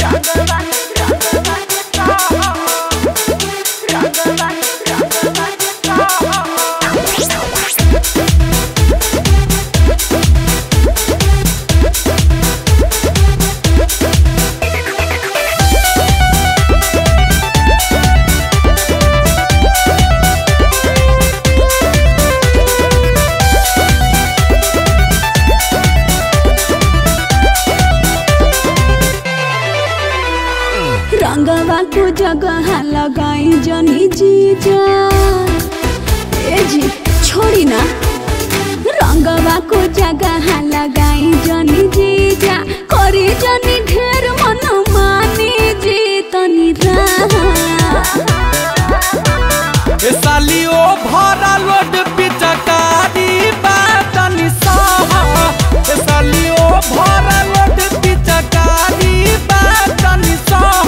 रंगवा को जगह लगाई जनी जीजा ए जी छोड़ी ना रंगवा को जगह लगाई जनी जीजा करी जनी ढेर मन मानी जी तनी रहा ए साली ओ भरा लोड पिचकारी बातनी सह ए साली ओ भरा लोड पिचकारी बातनी सह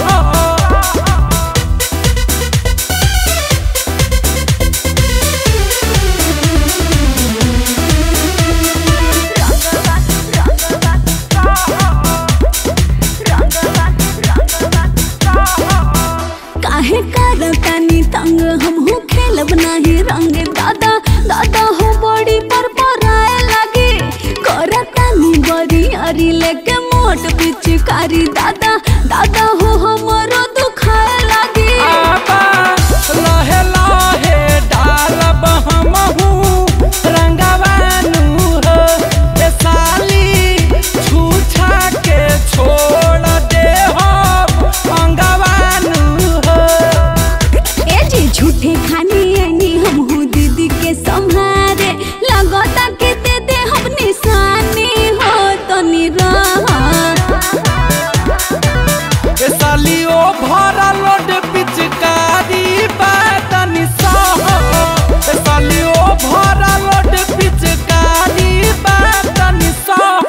काहे करतानी तंग हम हो खेलब नाही रंग दादा दादा हो बड़ी पर पराए लगे करतानी बड़ी अरी लेके मोट पिचकारी दादा दादा हो हमरो दुखाए लगे आबा लहे लहे डालब हमहू रंगवानू हो ए साली छूछा के छोड़ दे हो अंगवानू हो ए जी झूठे खानी आनी हम हो दीदी के संहारे लगता के दे दे हम निशानी हो तो निरहा ए साली ओ भरा लोड पिचकारी बातनी सह ए साली ओ भरा लोड पिचकारी बातनी सह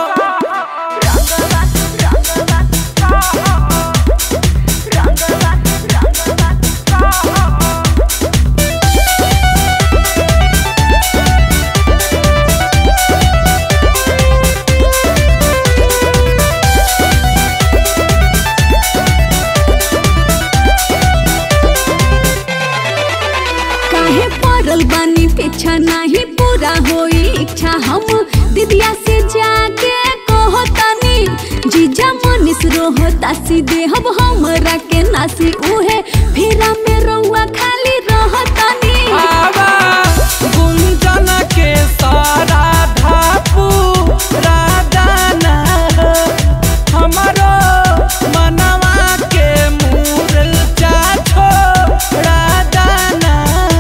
काहे पड़ल बानी पीछा नहीं पूरा होई इच्छा हम दीदिया से जाके कहो तनी जीजा मनीष रोहो तासी देहब हमरा के नासी उहे फेरा में रहुआ खाली रह तनी आवा गुंजन के सारा धापू राधाना हमरो मनवा के मूर्छा छोड़ादाना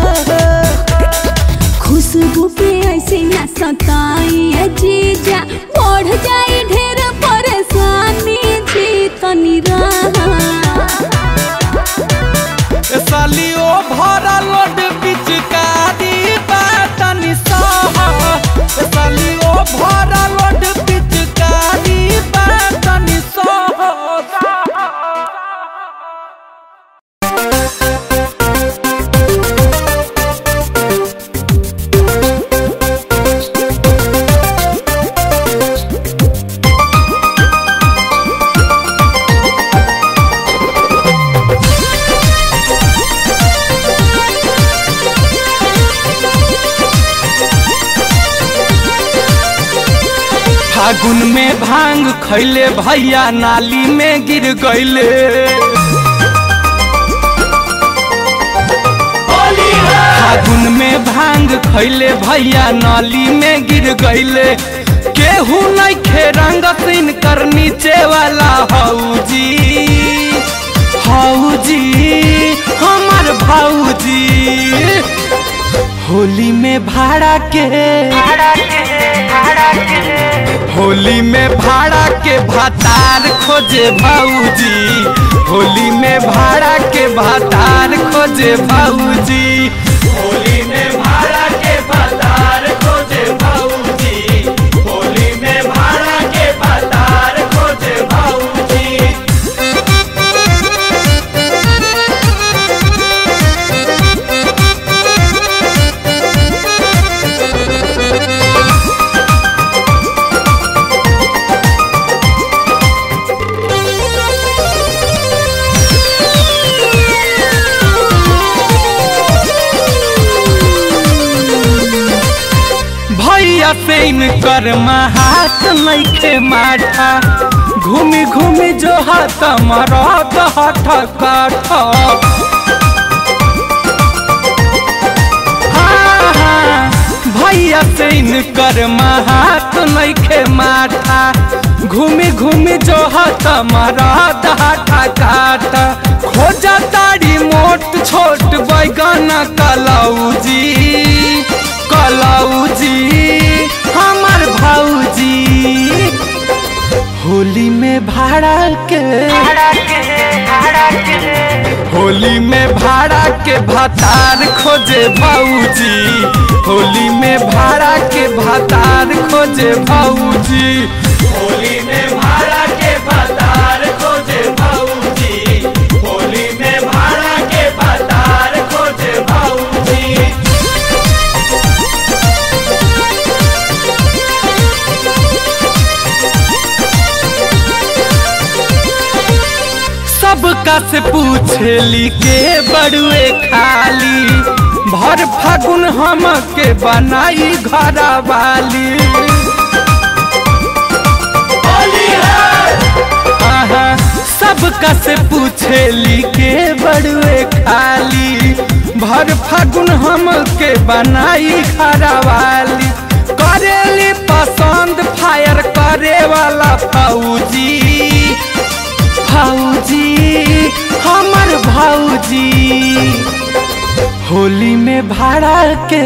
खुशबू पे ऐसे ना सताई है जीजा बढ़ जाई ढेर परेशानी जी तनी रहा ए साली ओ भरा लोड पिचकारी बातनी सह ए साली ओ भरा लोड पिचकारी बातनी सह फागुन में भांग खैले भैया नाली में गिर गईले फागुन में भांग खैले भैया नाली में गिर गईले केहू नहीं खे रंग सिन कर नीचे वाला हौजी हौजी हमार भौजी होली में भाड़ा के होली में भाड़ा के भातार खोजे भाऊजी होली में भाड़ा के भातार खोजे भाऊजी होली में भाड़ा के भातार खोजे भाऊजी होली में भाड़ा के भातार खोजे भाऊजी भैया से इनकर हाथ नइखे माठा घूमी घूमी जो हाथ मरद हठ कठ हाँ, हाँ, भैया से इनकर हाथ नइखे माठा घूमी घूमी जो हाथ मरद हठ काठ खोजा ताड़ी मोट छोट बैगन कलौजी कलौजी हमर भौजी होली में भाड़ा के होली में भाड़ा के भतार खोजे भौजी होली में भाड़ा के भतार खोजे भौजी होली में भाड़ा के भतार खोजे भौजी होली में भाड़ा के भतार खोजे भौजी सबका से पूछली के बड़ुए खाली भर फागुन हम के बनाई घर वाली आहा, सबका से पूछली के बड़ुए खाली भर फागुन हम के बनाई घर वाली करेली पसंद फायर करे वाला फौजी भौजी हमर भौजी होली में भाड़ा के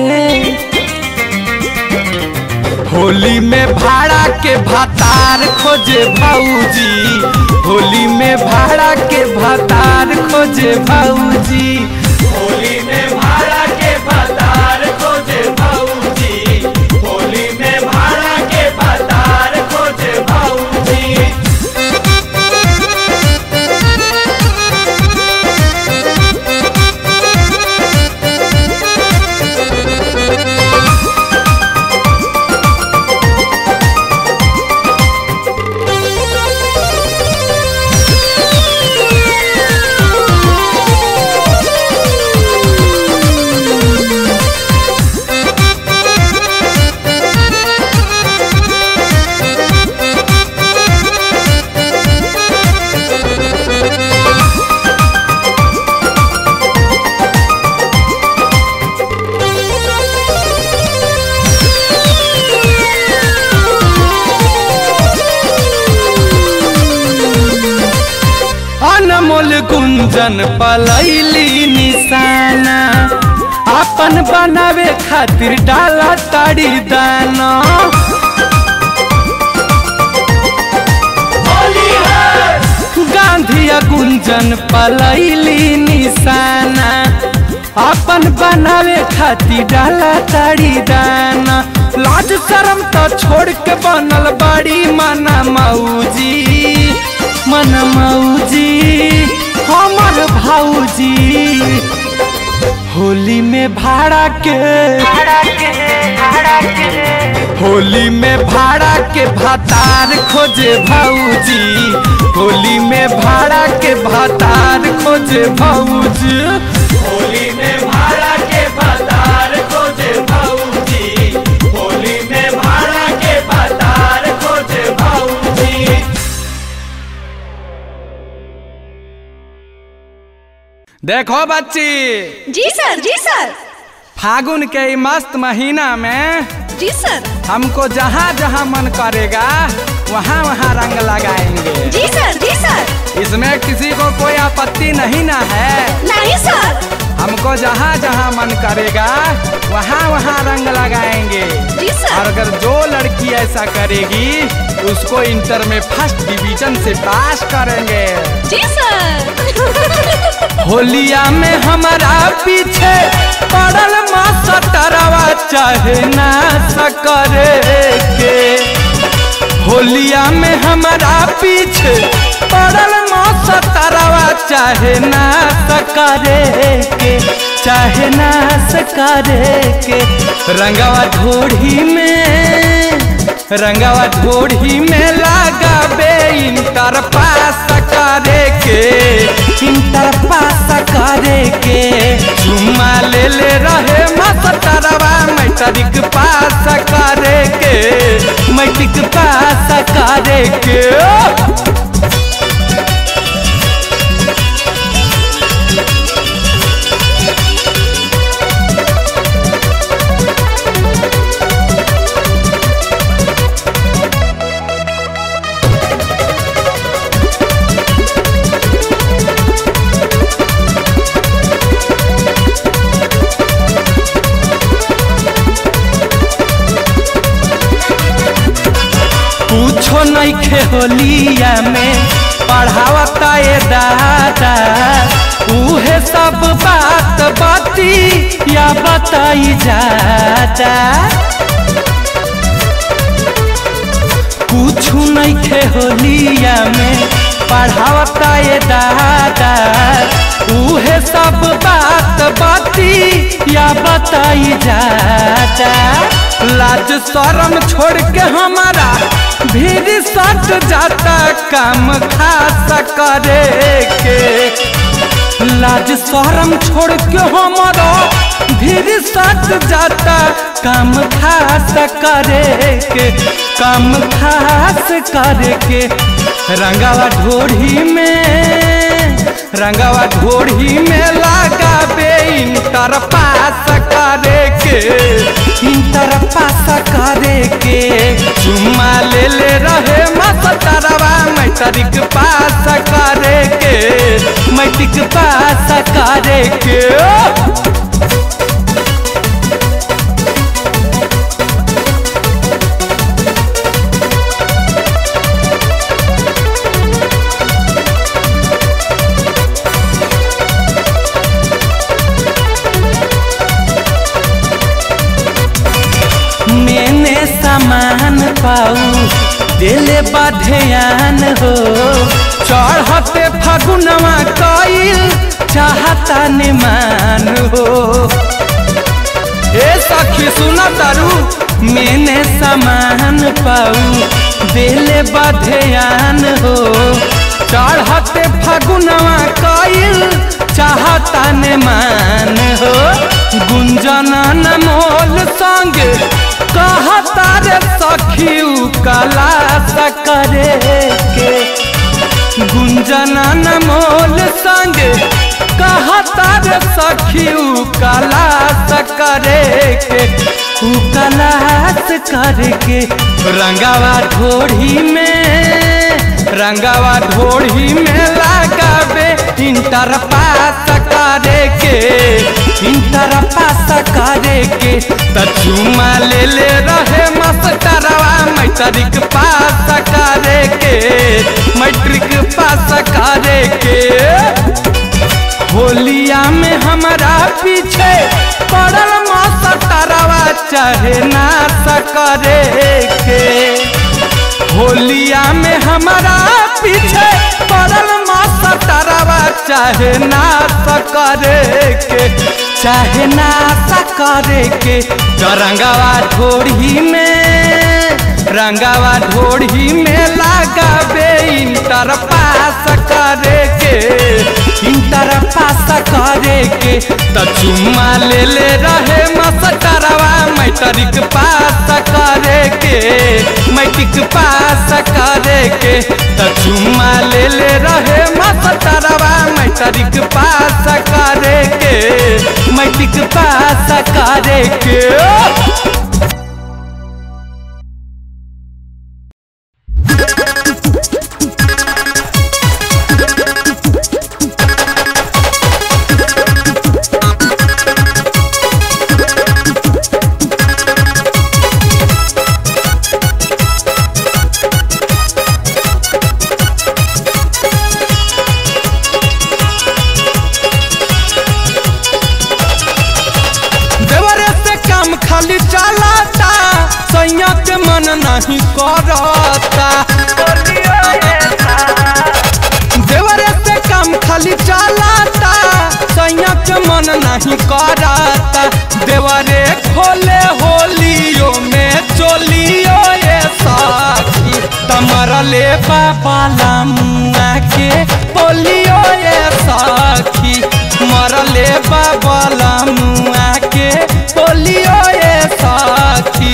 होली में भाड़ा के भतार खोजे भौजी होली में भाड़ा के भतार खोजे भौजी होली में भाड़ा के भतार खोजे भौजी होली में भाड़ा के भतार खोजे भौजी अनमोल गुंजन पलैली निशाना अपन बनावे खातिर डाला ताड़ी दाना गांधिया गुंजन पलैली निशाना अपन बनावे खातिर डाला ताड़ी दाना लाज शरम तो छोड़ के बनल बड़ी मना मौजी मन मौजी हमर भौजी होली में भाड़ा के होली में भाड़ा के भतार खोजे भौजी होली में भाड़ा के भतार खोजे भौजी होली में भाड़ा के भतार खोजे भौजी होली में भाड़ा के भतार खोजे भौजी देखो बच्ची जी सर जी सर फागुन के ई मस्त महीना में जी सर हमको जहाँ जहाँ मन करेगा वहाँ वहाँ रंग लगाएंगे जी सर जी सर इसमें किसी को कोई आपत्ति नहीं ना है नहीं सर हमको जहाँ जहाँ मन करेगा वहाँ वहाँ रंग लगाएंगे जी सर और अगर जो लड़की ऐसा करेगी उसको इंटर में फर्स्ट डिवीजन से पास करेंगे जी सर होलिया में हमारा पीछे पड़ल मास्टरवा चाहे ना सकरे के होलिया में हमारा पीछे पड़ल मास्टरवा चाहे ना सकरे के चाहे ना सकरे के रंगवा ढोढ़ी में रंगवा ढोढ़ी में लगाबे इंटर पास करे के इंटर पास करे के चुम्मा ले ले रहे मास्टरवा मैट्रिक पास पास करे के मैट्रिक पास करे के पूछो नहीं खेलिया में पढ़ावता ये दादा उहे सब बात बाती या बताई जाता कुछ नहीं खेलिया में पढ़ावता ये दादा उहे सब बात बाती या बताई जाता लाज शरम छोड़ के हमारा भीड़ सट जाता काम खास करे के लाज शरम छोड़ के हमारा भीड़ सट जाता काम खास करे के काम खास करे के रंगावा ढोढ़ी में रंगावा ढोढ़ी में लगाबे इंटर पास करे के इंटर पास करे के चुम्मा ले ले रहे मास्टरवा मैट्रिक पास करे के मैट्रिक पास करे के मैंने सामान पाऊ दिले बधयान हो चढ़ते फगुनवा कईल चाहता निमान हो ए सखी सुना तारू मैंने सामान पाऊ दिले बधयान हो चढ़ते फगुनवा कईल चाहता निमान हो गुंजन मोल संग कहता रे सखी कला करे के गुंजन मोल संग कहता रे सखी कला करे के उ कलास करके रंगावा ढोढ़ी में रंगावा ढोढ़ी में लगावे इंटर पास करे के इंटर पास करे के त चुमा ले ले रहे मास्टरवा मैट्रिक पास करे के मैट्रिक पास करे के होलिया में हमारा पीछे पड़ल मास्टरवा चाहे ना करे के होलिया में हमारा पीछे पड़ल मास्टरवा चाहे ना करे के चाहे ना करे के रंगावा ढोढ़ी में रंगावा ढोढ़ी में लगाबे इंटर पास करे के इंटर पास करे के त चुम्मा ले ले रहे मास्टरवा मैट्रिक पास करे के मैट्रिक पास करे के त चुम्मा ले ले रहे मास्टरवा मैट्रिक पास करे के मैट्रिक पास करे के देवरे से काम खाली चलाता सैया के मन नहीं करता देवरे से काम खाली चलाता सैया के मन नहीं करता देवरे खोले होलियो में चोलियो ये साथी तमरले बाबा लामुआ के बोलियो ये साथी मरले बाबा लामुआ के बोलियो ये साथी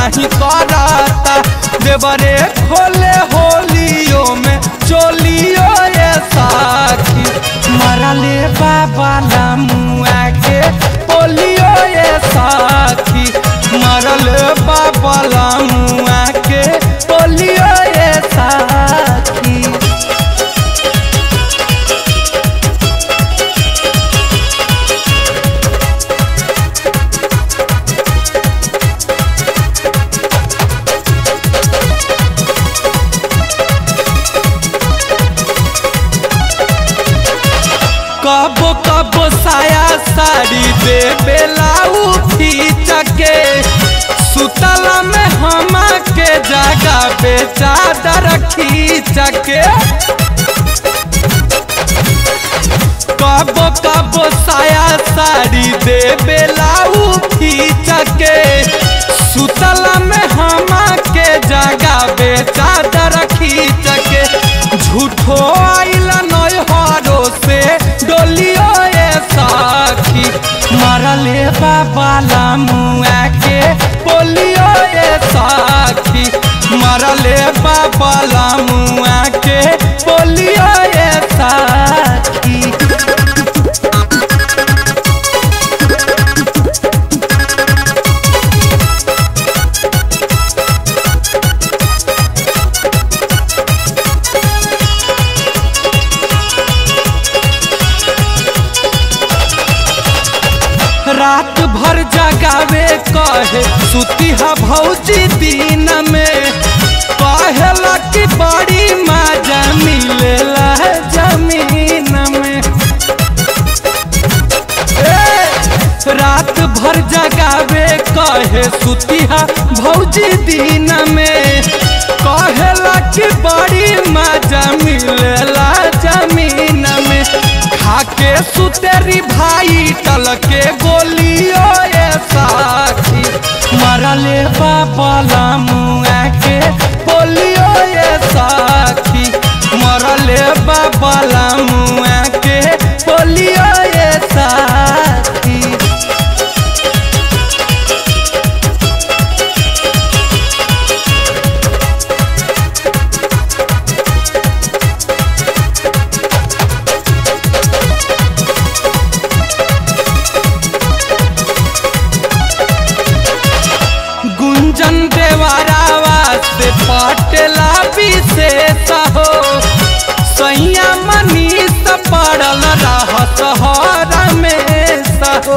नहीं करता देवरे खोले होलियो में चोलियो ये साखी मरले बाबा मुआ के पोलियो ये साखी मरले बाबा मुआ के पोलियो ये साखी कबो कबो साया साड़ी दे बेलाऊ खींच के सुतला में हमा के जगह पे चादर खींच के कबो कबो साया साड़ी दे बेलाऊ खींच के सुतला में हमा के जगह पे चादर खींच के झूठो आइला नय हरो से डोलियो ये साखी मरले बाबा मुआ के पोलियो ये साखी मरले बाबा मुआ के पोलियो ये साखी रात भर जगावे कहे सुतिहा भौजी दिन में कहेला कि बड़ी मजा मिलेला जमीन में ए, रात भर जगावे कहे सुतिहा भौजी दिन में कहेला कि बड़ी मजा मिलेला जमीन में खाके सुतेरी भाई टल के गोलियो ये साखी मरले बाबा मुआ के पोलियो ये साखी मरले बाबा मुआ के पोलियो ये साखी गुंजन देवारावा से पटला विशेष हो सैया मनीष पड़ल रहत हर में सहो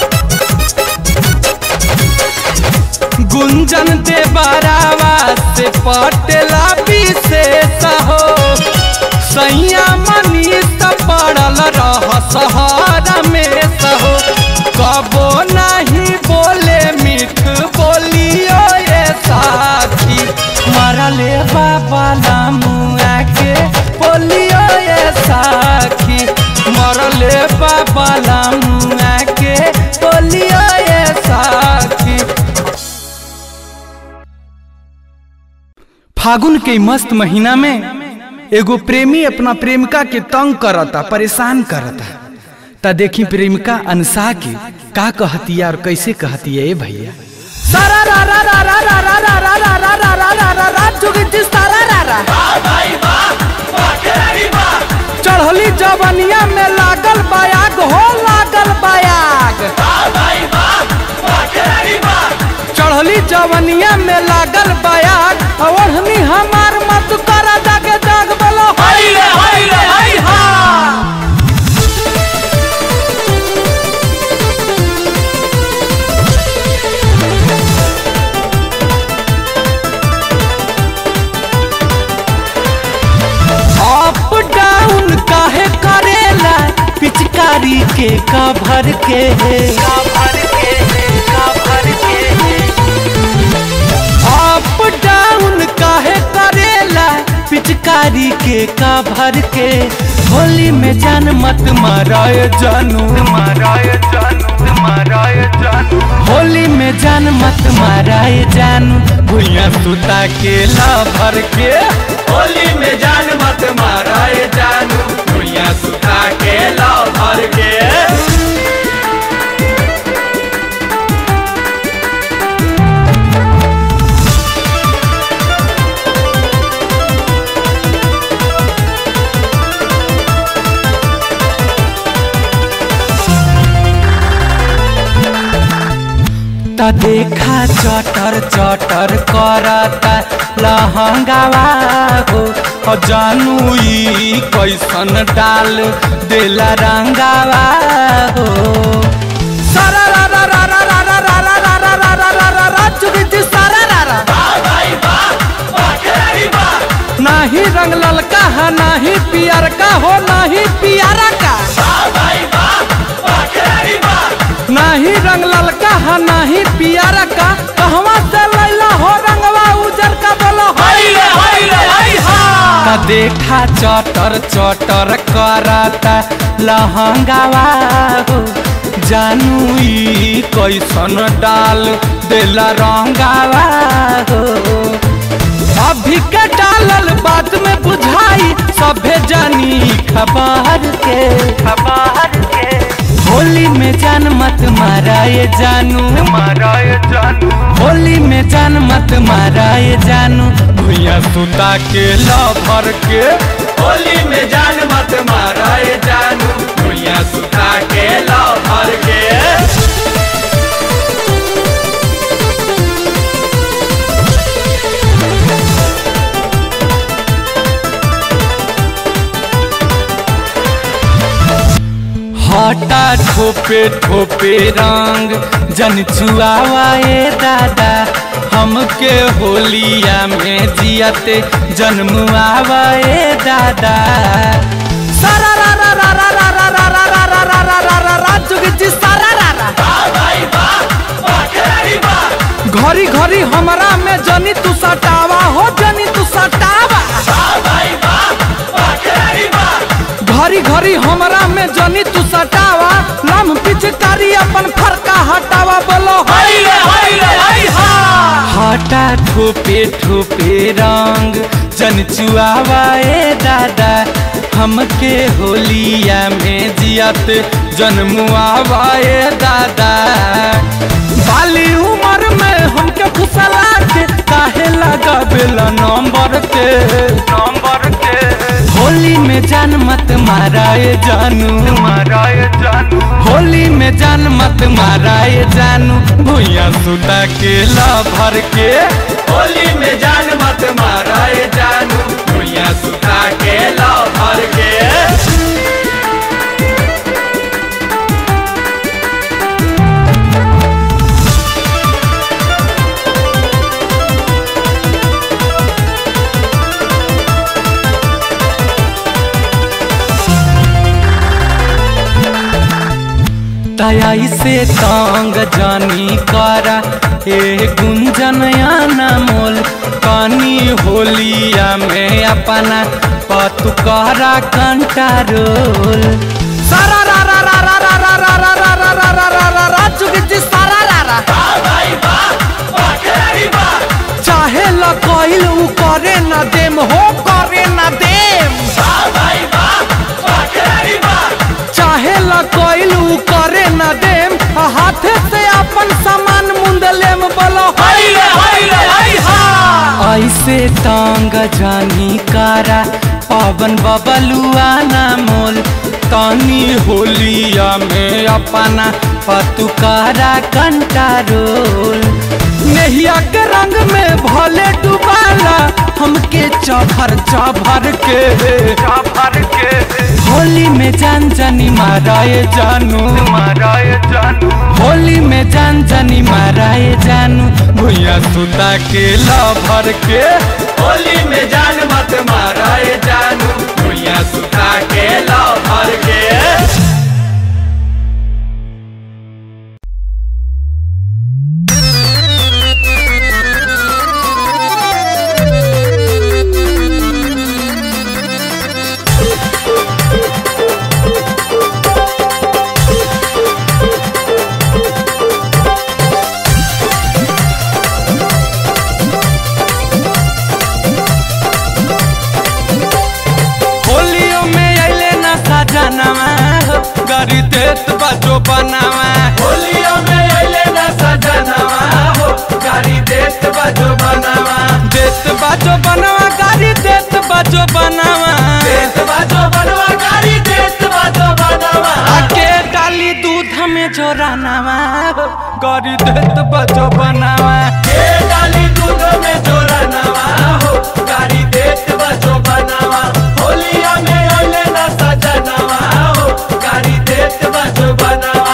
गुंजन देवारावा से पटला विशेष हो सैया मनीष पड़ल रह सहारा में सहो कबो नहीं बोले मीठ बोलियो ये साथी मरले बाबा मुआ के बोलियो ये साथी मरले बाबा मुआ के बोलियो ये साथी फागुन के मस्त महीना में एगो प्रेमी अपना प्रेमिका के तंग करता परेशान करता ता देखी प्रेमिका अनसा के का कहतिया और कैसे कहतिया ए भैया सारा रा रा रा रा रा रा रा रा रा रा रा रा रा रा रा जुगी जिस तारा रा रा चढ़ली जवनिया में लागल बायाग हो लागल बायाग चढ़ली जवनिया में लागल बायाग ओढ़नी हमार मत करा जाके जाग बोलो हाय रे हाय रे हाय हा अप डाउन काहे करेला पिचकारी के कभर के अप डाउन काहे करेला पिचकारी के कभर के होली में जान मत माराय जानू माराय जानू माराय जानू होली में जान मत माराय जानू भुइया सुता के ला भर के होली में जान मत माराय जानू भुइया सुता के ला भर के त देखा चटर चटर करता लहंगावा हो ह जानू ई कैसन डाल देला रंगावा हो सारा रा रा रा रा रा रा रा रा रा रा रा रा रा रा रा चुकी जी सारा रा रा नाही रंग ललका है नाही पियर का हो नाही पियरा का नाही रंग ललका है नाही पियरा का कहवा से लैला हो रंगवा उजर का बोलो हई रे हई रे हई हा का देखा चटर चटर करता लहंगावा हो जानू ई कैसन डाल देला रंगावा हो अभी के डालल बात में बुझाई सभे जानी खबर के खबर के होली में जान मत माराए जानू माराए जानू होली में जान मत माराए जानू भुइया सुता के लभर के होली में जान मत माराए जानू भुइया सुता के लभर के हटा ठोपे ठोपे रंग जन चुआवाए दादा हमके होलिया में जियते जन्मुआवाए दादा सारा रा रा रा रा रा रा रा रा रा रा रा रा रा रा रा चुकी जी सारा रा रा घरी घरी हमरा में जनी तू सटावा हो जनी तू सटावा घरी घरी हमरा में जनी तू सटावा लम पिचकारी अपन फरका हटावा बोलो हई रे हई रे हई हा हटा ठोपे ठोपे रंग जन चुआवा ए दादा हमके होलिया में जियत जन्मुआवा ए दादा बाली उम्र में हमके फुसला के काहे लगा बेला नंबर के नंबर के होली में जान मत माराए जानू माराए जानू होली में जान मत माराए जानू भुइया सुता के ला भर के होली में जान मत माराए जानू भुइया सुता के ला भर के तयाई से तांग जानी कारा ए गुंजनया मोल कानी होलिया में अपना पतुकारा कंटारोल सारा रा रा रा रा रा रा रा रा रा रा रा रा रा रा रा चुकी जी सारा रा रा चाहे लकइल उ करे न देम हो करे न देम चाहे लकइल उ करे न देम आ हाथे से अपन सामान मुंद लेम बोलो हई रे हई रे हई हा ऐसे तांग जानी कारा पवन बबलुआ ना मोल तानी होलिया में अपना पतुकारा कंटारोल नहिया के रंग में भले डुबाला हमके चौभर चौभर के चौभर के होली में जान जानी माराए जानू माराए जानू होली में जान जानी माराए जानू भुइया सुता के ला भर के होली में जान मत माराए जानू भुइया सुता के ला भर के होलियो में अइले ना सजनवा हो, गरी देत बजो बनावा होलियो में अइले ना सजनवा हो गाड़ी देत बजो बनावा देत बजो बनावा गाड़ी देत बजो बनावा देत बजो बनावा गाड़ी देत बजो बनावा आके डाली दूध में जोरानावा हो गरी देत बजो बनावा ए डाली दूध में जोरा नवा हो गाड़ी देत बजो बनावा होलिया में अइले ना सजनवा हो गाड़ी देत बजो बनावा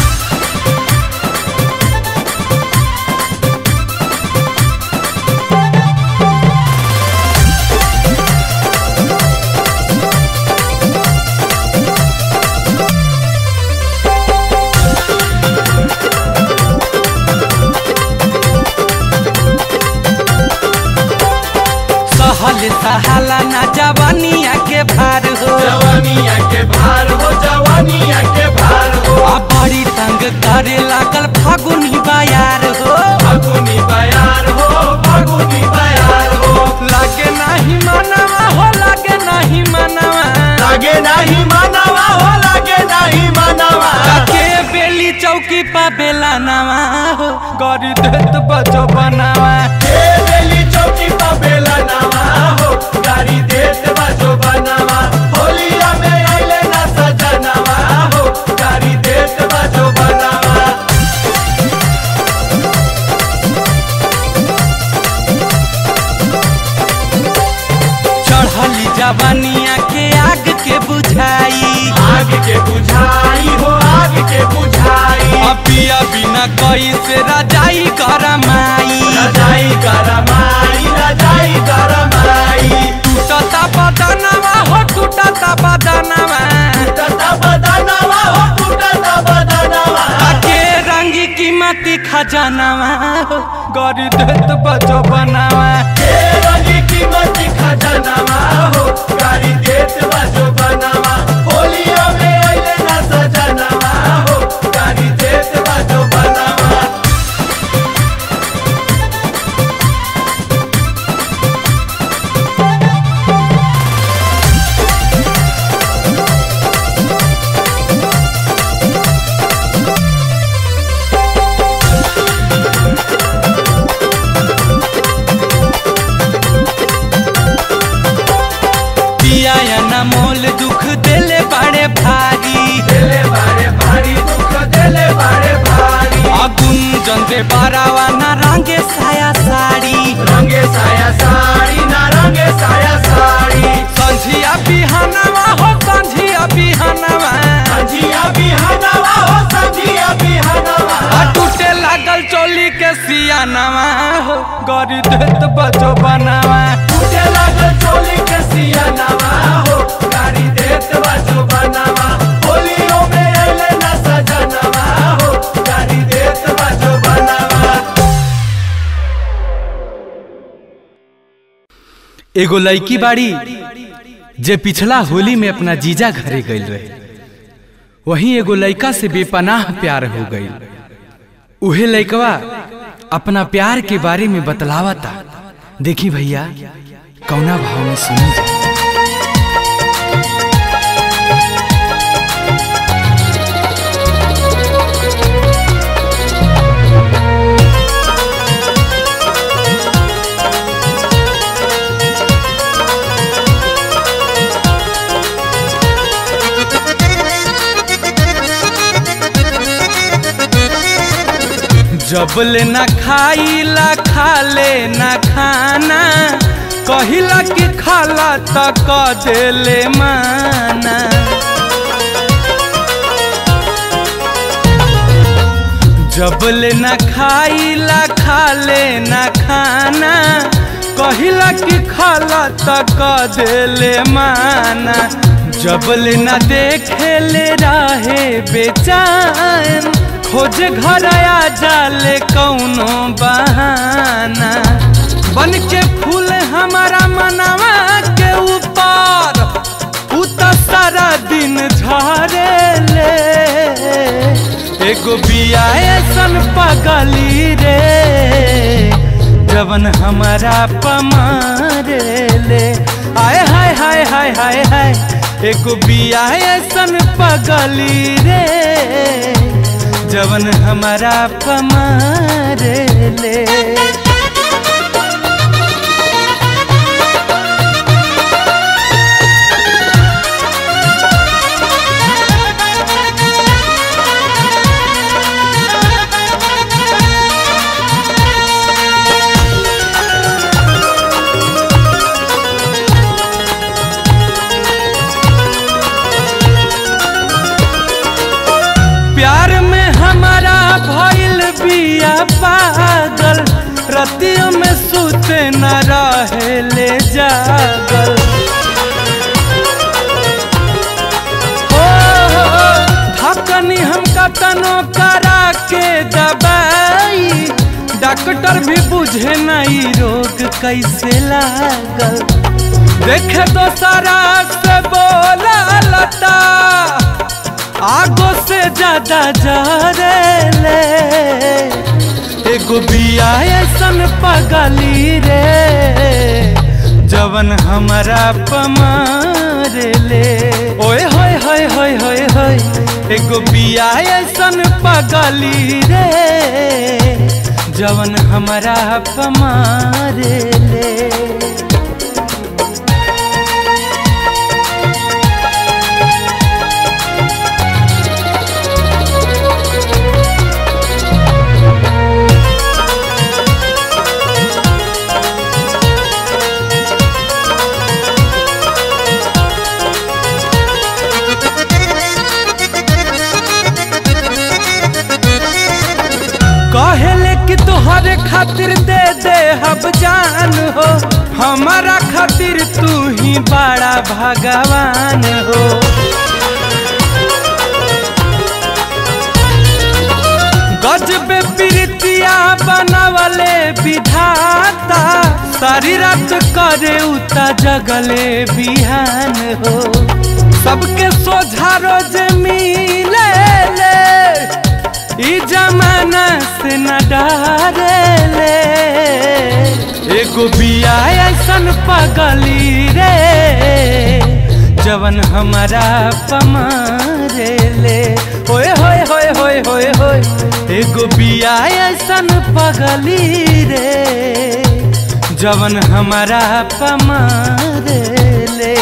सहल सहाला ना जवानिया के भार हो जवानिया के भार हो जवानिया के भार हो आ बड़ी तंग करे लागल फागुनी बायार हो फागुनी बयार हो फागुनी बयार हो लागे नाही मनवा हो लागे नाही मनवा लागे नहीं मानवा हो लागे नहीं मानवा के बेली चौकी पा बेला नवा हो गरी देत बजो बनावा ए बेली चौकी पा बेला नवा हो गाड़ी देत बाजो बनावा होलिया में आइले ना सजनवा हो गाड़ी देत बाजो बनावा चढ़ली जवानिया के आग के बुझाई आग के बुझाई हो आग के बुझाई अपिया बिना कई से रजाई करमाई रजाई गरमाई रजाई गरमाई टूटता बदनवा हो टूटता बदनवा टूटता बदनवा हो टूटता बदनवा के रंगी कीमती खजानवा हो गरी देत बजो बनावा ए रंगी कीमती खजानवा हो गाड़ी देत बाजो बनावा होलिया में आइले ना सजनवा हो गाड़ी देत बाजो बनावा पिया या न मोल दुख देले बड़े भारी देले बारे भारी दुख देले बारे भारी अगुन जंदे बारावा न रंगे साया साड़ी रंगे साया साड़ी ना रंगे साया साड़ी संझिया बिहानवा हो संझिया बिहानवा संझिया बिहानवा हो संझिया बिहानवा आ टूटे लागल चोली के सियानवा हो गरी देत बजो बनावा टूटे लागल चोली के सियानवा हो गाड़ी देत बाजो बनावा होलियो में अइले ना सजनवा हो गाड़ी देत बाजो बनावा एगो लड़की बाड़ी जे पिछला होली में अपना जीजा घरे गई रहे वहीं एगो लड़का से बेपनाह प्यार हो गई उहे लड़कवा अपना प्यार के बारे में बतलावता देखी भैया कौना भाव में सुनी जा जबले न खाइला खाले न खाना कहिला कि खाला त क देले माना जबले न खाइला खाले न खाना कहिला कि खाला त क देले माना जबले न देखेले रहे बेचैन खोज घर आ जाले कौनो बहाना बन के फूल हमारा मनवा के ऊपर उ त सारा दिन झरेले एगो बिया ऐसन पगली रे जवन हमारा पमारे ले आय हाय हाय हाय हाय हाय एगो बिया ऐसन पगली रे जवन हमारा पमारे ले जागल हो हो, धकनी हम कतनो करा के दबाई डॉक्टर भी बुझे नहीं रोग कैसे लागल देखे तो सारा से बोला लता आगो से ज्यादा जरेले एगो बिया ऐसन पगली रे जवन हमारा पमारेले ओए होए होए होए होए होए एगो बिया ऐसन पगली रे जवन हमारा पमारेले कहेले कि तोहरे खातिर दे दे हब जान हो हमारा खातिर तू ही बड़ा भगवान हो गजबे प्रीतिया बनवले विधाता सारी रात करे उता जगले बिहान हो सबके सोझा रोज मिले ले ई जमाना से न डरेले एगो बिया ऐसन पगली रे जवन हमारा पमारेले होए होए होए होए होए होए एगो बिया ऐसन पगली रे जवन हमारा पमारेले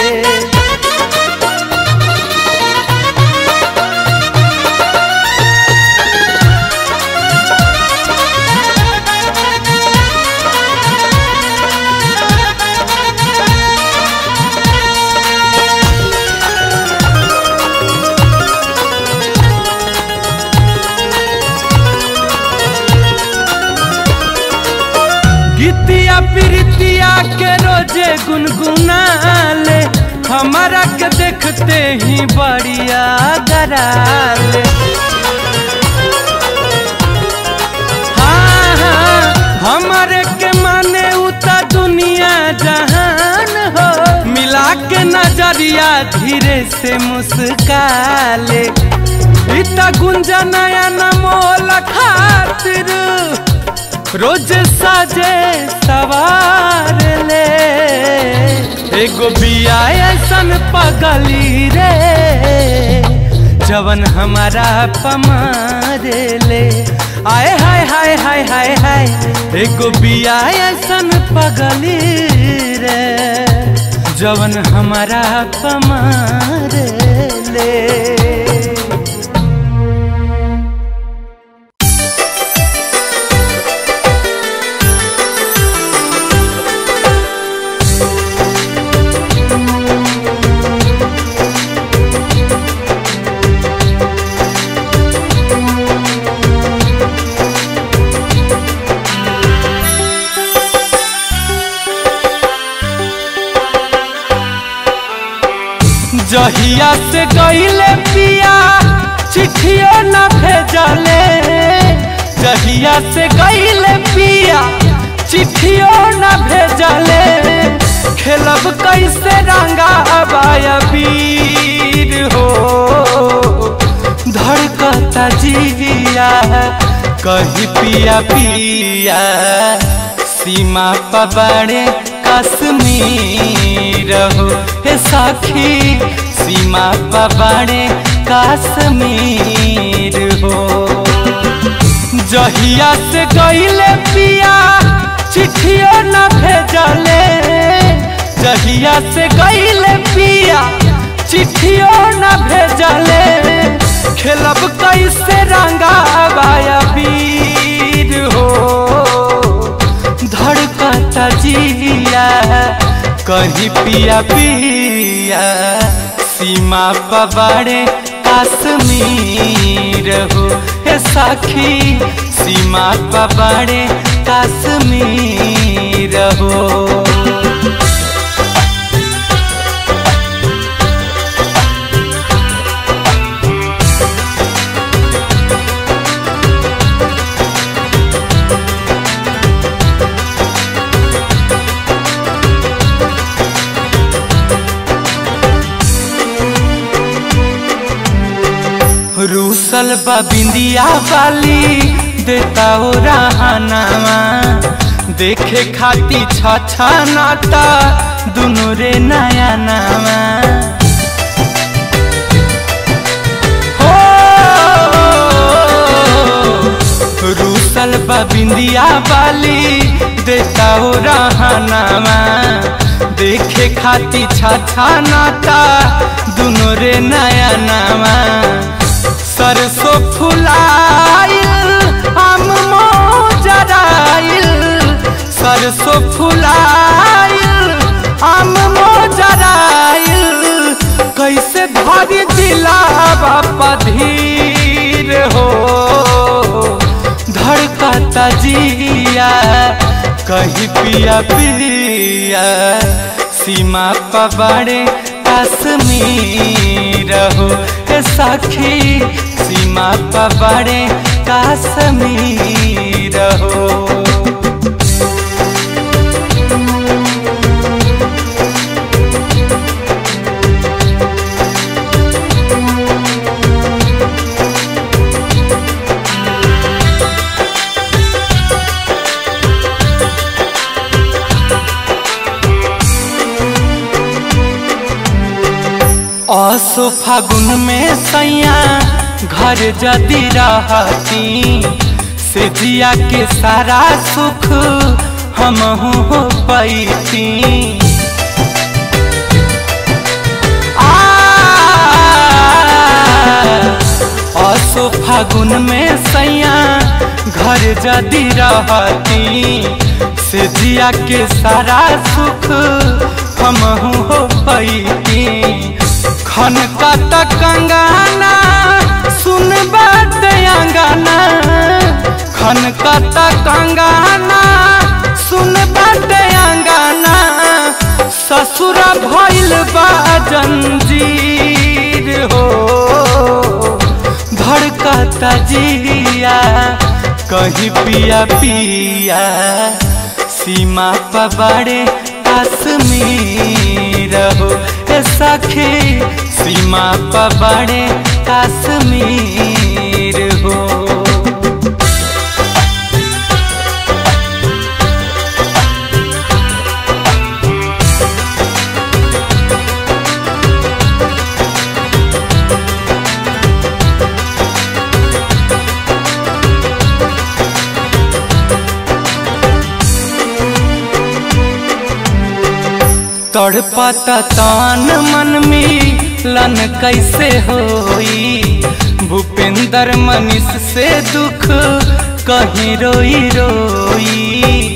गीतिया प्रीतिया के रोजे गुनगुनाले हमारा के देखते ही बढ़िया गराले हाँ हाँ हमारे के माने उता दुनिया जहान हो मिला के नजरिया धीरे से मुस्काले इता गुंजा नया नमोल खातिर रोज साजे सवार ले एगो बिया ऐसन पगली रे जवन हमारा पमारे ले आए हाय हाय हाय हाय हाय एगो बिया ऐसन पगली रे जवन हमारा पमारे ले जहिया से गईले पिया चिट्ठियो न भेजले जहिया से गईले पिया चिट्ठियो न भेजले खेलब कैसे रंगा अबाया वीर हो धड़कता जिया कही पिया पिया सीमा पबाड़े कश्मीर हो हे साखी सीमा पबाड़े कश्मीर हो जहिया से गईले पिया चिट्ठियो न भेजले जहिया से गईले पिया चिट्ठियो न भेजले खेलब कैसे रंगा बाया वीर हो धड़कता जिया कहीं पिया पिया सीमा पबाड़े कश्मीर हो हे साखी सीमा पबाड़े कश्मीर हो रूसल बा बिंदिया वाली देता ओ रहनावा देखे खाती छछा नाता दुनु रे नया नामा हो रूसल बा बिंदिया वाली देता ओ रहनावा देखे खाती छछा नाता दुनु रे नया नामा सरसों फुलाइल आम मोजराइल सरसों फुलाइल आम मोजराइल कैसे धरी दिलावा पधीर हो धड़कता जिया कहीं पिया पिया सीमा पबाड़े कश्मीर हो ए सखी सीमा पबाड़े कश्मीर हो असो फागुन में सैया घर जदी रहती से जिया के सारा सुख हम हो पैती असो फागुन में सैया घर जदी रहती से जिया के सारा सुख हम हो पैती खन कत कंगाना सुन बात अंगाना खन कत कंगाना सुन बात अंगाना ससुर भइल बा जंजीर हो धड़कता जिया कहीं पिया पिया सीमा पबाड़े कश्मीर हो ए सखी सीमा पबाड़े कश्मीर हो तड़पता तान मन में लन कैसे होई भूपेंद्र मनीष से दुख कहीं रोई रोई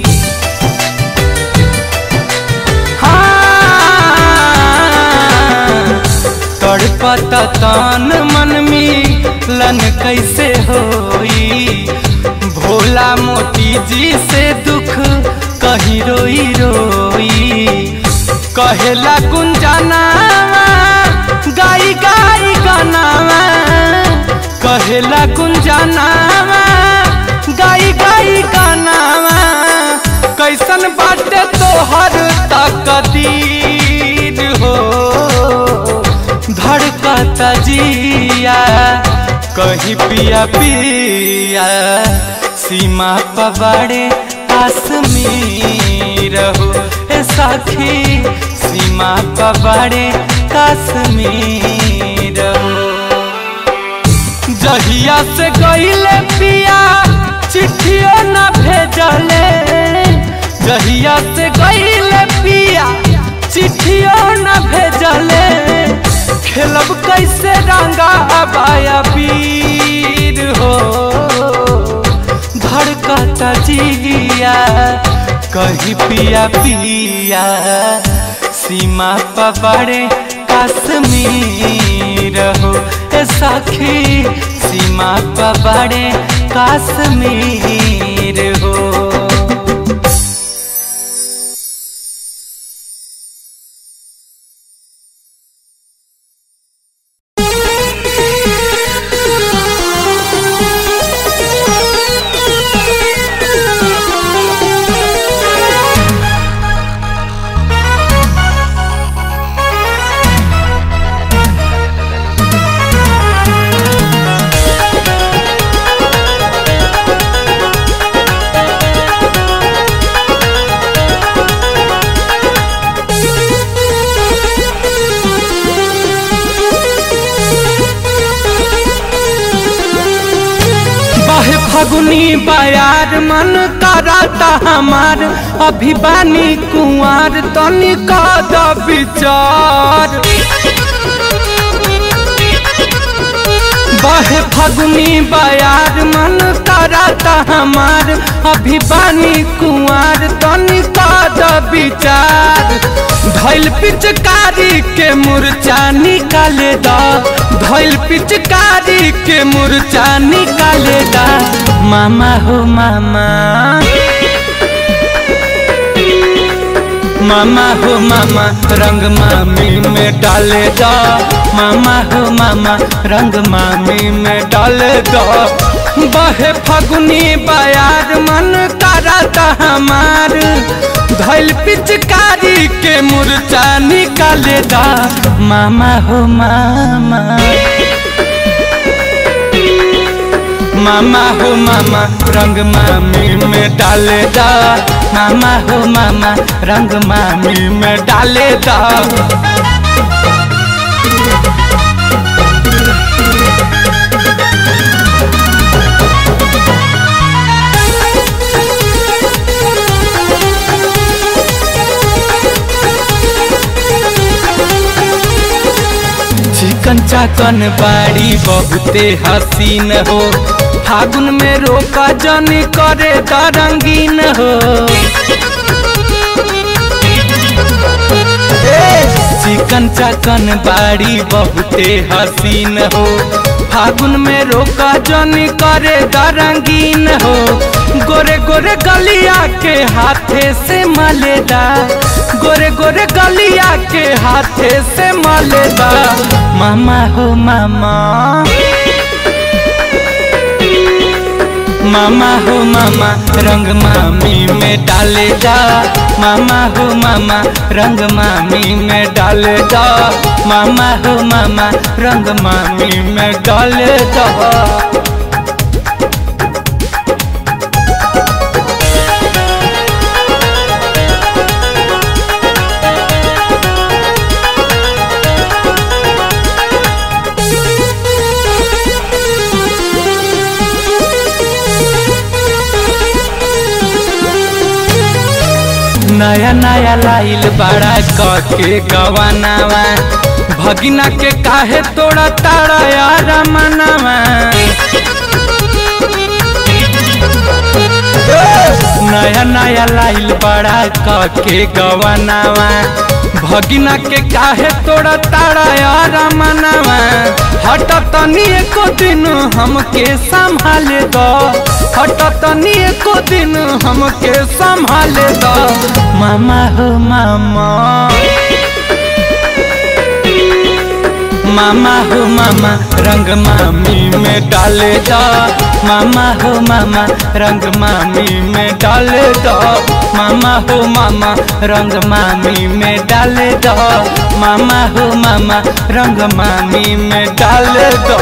हाँ, तड़पता तान मन में लन कैसे होई भोला मोती जी से दुख कहीं रोई रोई कहेला गुंजाना गाई गाई गानावा कहेला गुंजाना गाई गाई गानावा कैसन बाटे तोहर तकदीर हो धड़कता जिया कहीं पिया पिया सीमा पबाड़े कश्मीर हो ए सखी सीमा पबाड़े कश्मीर हो जहिया से गईले पिया चिट्ठियों न भेजले जहिया से गईले पिया चिट्ठियों न भेजले खेलब कैसे रंगा अबाया पीर हो धड़कता जिया कहीं पिया पिया सीमा पबाड़े कश्मीर हो ए सखी सीमा पबाड़े कश्मीर हो Thank फगुनी बयार मन कराता हमार अभी बानी कुंवर तनी कद विचार बहे फगुनी बयार मन कराता हमार अभी बानी कुंवर तनी कद विचार धैल पिचकारी के मुरचा निकाले दा धैल पिचकारी के मुरचा निकाले दा मामा हो मामा मामा हो मामा रंग मामी में डाले दो मामा हो मामा रंग मामी में डाले दो बहे फगुनी बयार मन कराता हमार धैल पिचकारी के मुरचा निकाले दा मामा हो मामा मामा हो मामा रंग मामी में डाले दा मामा हो मामा रंग मामी में डाले दा चिकन चाकन बाड़ी बहुते हसीन हो फागुन में रोका जन करे दा रंगीन हो ए, चिकन चाकन बाड़ी बहुते हसीन हो फागुन में रोका जन करे दा रंगीन हो गोरे गोरे गलिया के हाथे से मलेदा गोरे गोरे गलिया के हाथे से मलेदा मामा हो मामा मामा हो मामा रंग मामी में डाले दा मामा हो मामा रंग मामी में डाले दा मामा हो मामा रंग मामी में डाले दा नया नया लाइल बड़ा के गवानावा भगिना के काहे तोड़ा तारा यार मनावा नया नया लाइल बड़ा के गवानावा भगिना के काहे तोड़ा तारा यार मनावा हट तनी एको दिन हमके संभाले दो हट तनी एको दिन हमके संभाले दो मामा हो मामा मामा हो मामा रंग मामी में डाले दो मामा हो मामा रंग मामी में डाले दो मामा हो मामा रंग मामी में डाले दो मामा हो मामा रंग मामी में डाले दो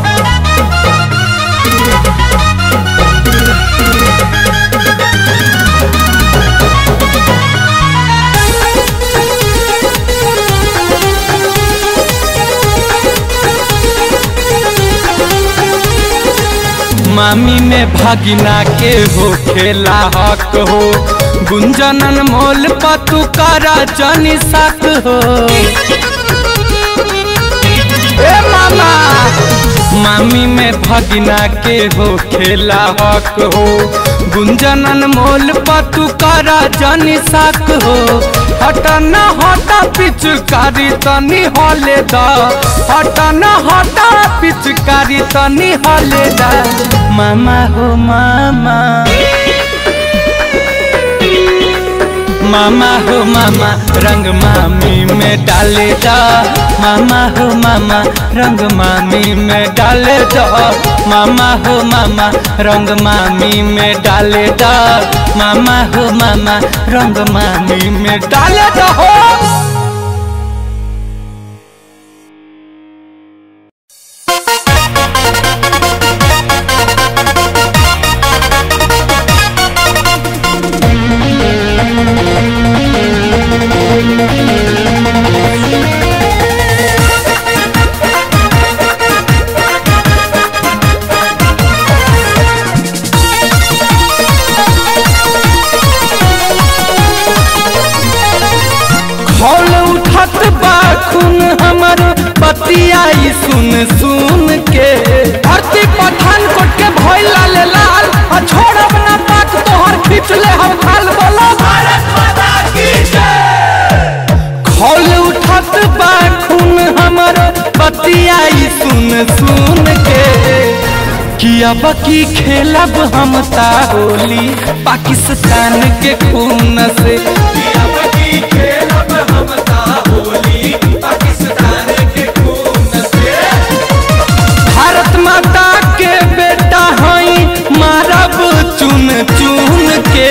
मामी में भागिना के हो खेला हक हो गुंजनन मोल पतु करा जनी सक हो ए मामा मामी में भगिना के हो खेला हक हो गुंजनन मोल पतु करा जनी सक हो हट न हट पिचकारी तनी हले दा हट न हट पिचकारी तनी हले दा मामा हो मामा मामा हो मामा रंग मामी में डाले दा मामा हो मामा रंग मामी में डाले दा मामा हो मामा रंग मामी में डाले दा मामा हो मामा रंग मामी में डाले दा हो उठत बा खून हमर बतियाई सुन सुन के धरती पठान कोट के भइल लाल लाल आ छोड़ब ना पाक तोहर खींच ले हम खाल बोलो भारत माता की जय खौल उठत बा खून हमर बतियाई सुन सुन के किया बकी खेलब हम ता होली पाकिस्तान के खून से अब की खेलब हम ता होली पाकिस्तान के खून से भारत माता के बेटा हई मारब चुन चुन के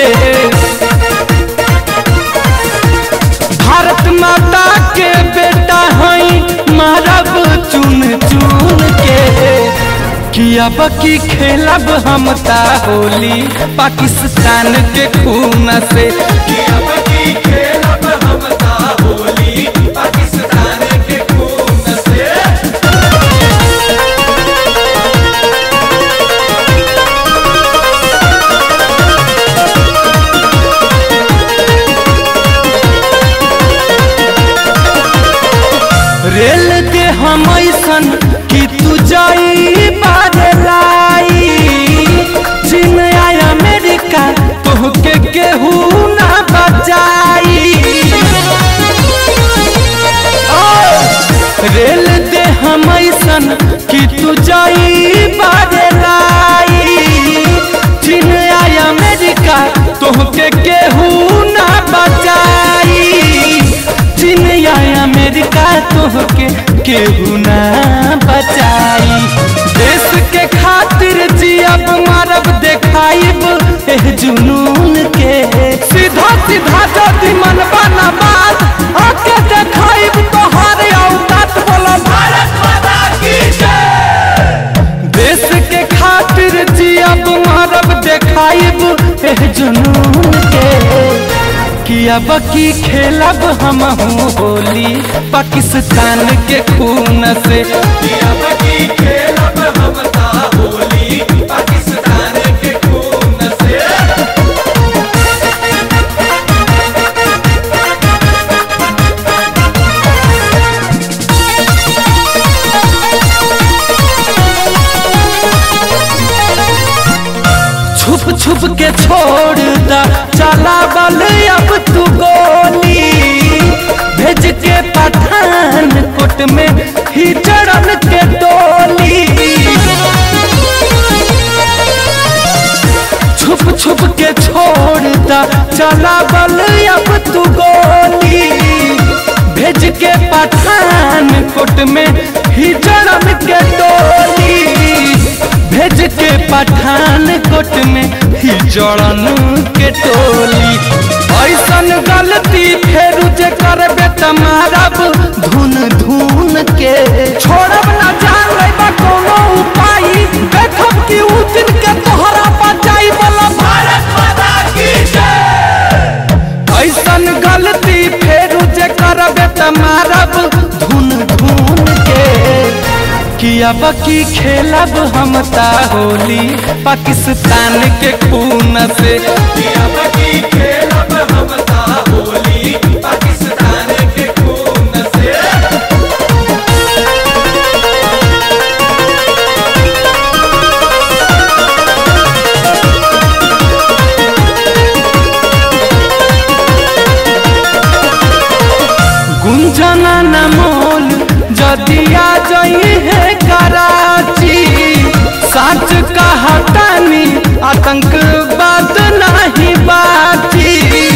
भारत माता के बेटा हई मारब चुन चुन के किया बकी खेलब हम ता होली पाकिस्तान के खून से अब की खेलब हम ता होली पाकिस्तान के खून से रेल दे हम ऐसन कि तू जाई बादलाई चीन या अमेरिका तोहके केहू ना बचाई ओ, रेल दे हम ऐसन कि तू जाई बादलाई चीन या अमेरिका तोहके केहू ना बचाई चीन या अमेरिका तोहके केहू ना बचाई देश के खातिर जियब मारब देखाइब एह जुनून के सीधा सीधा जदि मन बना बात आके देखाइब तोहर औकात बोला भारत माता की जय देश के खातिर जियब मारब देखाइब एह जुनून के किया बकी खेलब हम होली पाकिस्तान के खून से अब की खेलब हम ता होली पाकिस्तान के खून से छुप छुप के छोड़ दा चला बल अब तू गोली भेज के पठान कोट में ही चढ़न के डोली छुप छुप के छोड़ दा चला बल अब तू गोली भेज के पठान कोट में ही चढ़न के डोली भेज के पठान कोट में ही जड़न के टोली ऐसन गलती फेर जे करबे त मारब धुन धुन के छोड़ब ना जान लेबा कोनो उपाय देखब कि उ दिन के तोहरा बचाई वाला भारत माता की जय ऐसन गलती फेर जे करबे त मारब धुन धुन के किया बकी खेलब हम ता होली पाकिस्तान के खून से अब की खेलब हम ता होली पाकिस्तान के खून से गुंजना न मोल जदिया जई है कराची सच कहतानी आतंकवाद नहीं बाची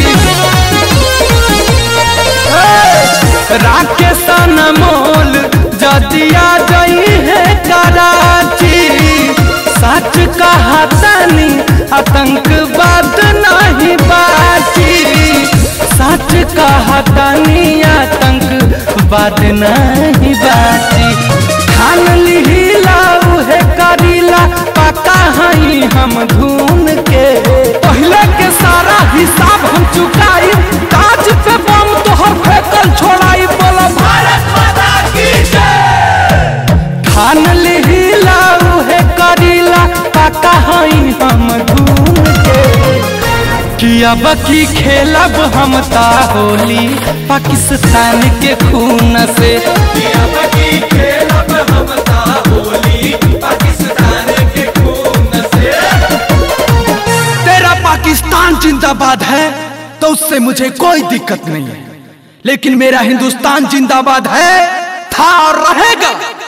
राकेश न मोल जदिया जई है कराची सच कहतानी आतंकवाद नहीं बाची सच कहतानी आतंकवाद नहीं बाची ठान लिहिला उहे करीला पका हई हम धून के पहले के सारा हिसाब हम चुकाई काज पे बम तोहर फेकल छोड़ाई बोला भारत माता की जय ठान लिहिला उहे करीला पका हई हम धून के कि कि अब की खेलब हम ता होली पाकिस्तान के खून से अब की खेलब हम ता होली पाकिस्तान के खून से तेरा पाकिस्तान जिंदाबाद है तो उससे मुझे कोई दिक्कत नहीं है लेकिन मेरा हिंदुस्तान जिंदाबाद है था और रहेगा